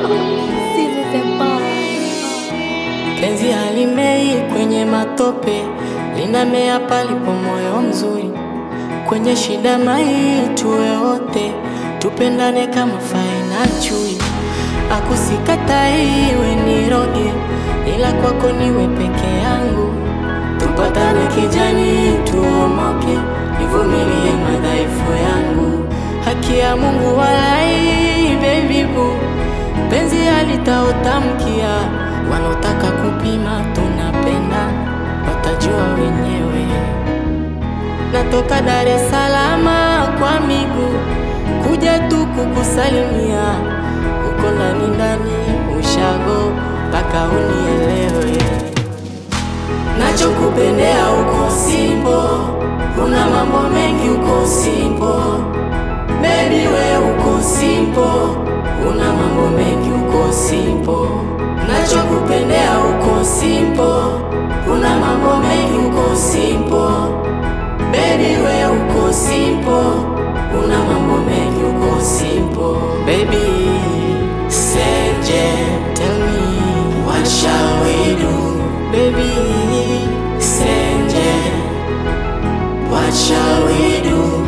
Penzi halimei kwenye matope, linamea palipo moyo mzuri. Kwenye shida mai tuwe wote, tupendane kama fai na chui. Akusikatai iwe niroge, ila kwako niwe peke yangu. Tupatane kijani, tuomoke, nivumilie madhaifu yangu. Haki ya Mungu walai, baby boo, penzi halitaotamkia. Wanaotaka kupima tunapenda, watajua wenyewe. Natoka Dar es Salaam kwa miguu kuja tu kukusalimia, uko ndani ndani ushago mpaka unielewe. Nachokupendea uko simpo, kuna mambo mengi uko simpo, baby we uko simpo, kuna mambo mengi uko simpo. Nachokupendea uko simpo, kuna mambo mengi uko simpo, baby we uko simpo, kuna mambo mengi uko simpo, baby. Senje, tell me what shall we do, baby? Senje, what shall we do?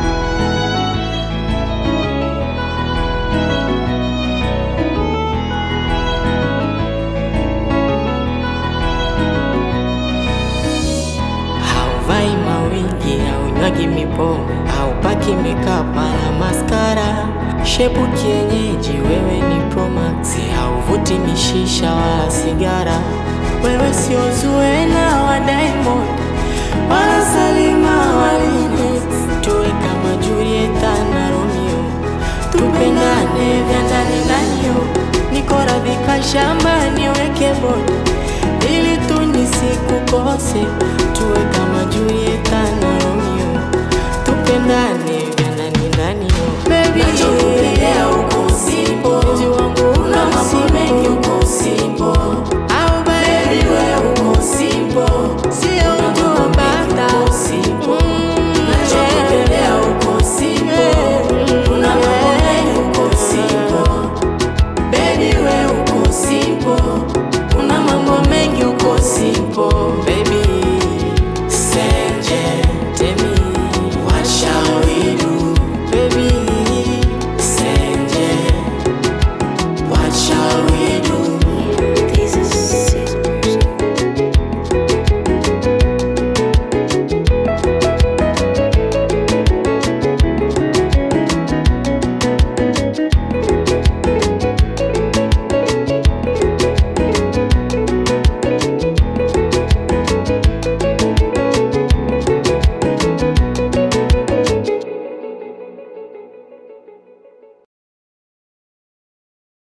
Hauvai mawigi, haunywagi mipombe, haupaki makeup wala maskara. Shepu kienyeji, wewe ni Promax, hauvuti mishisha wala sigara. Wewe sio Zuena wa Diamond wala Salima wa Lynes, tuwe kama Julieta na Romeo, tupendane vya ndani ndani yo. Niko radhi shamba niweke bodi ili tu nisikukose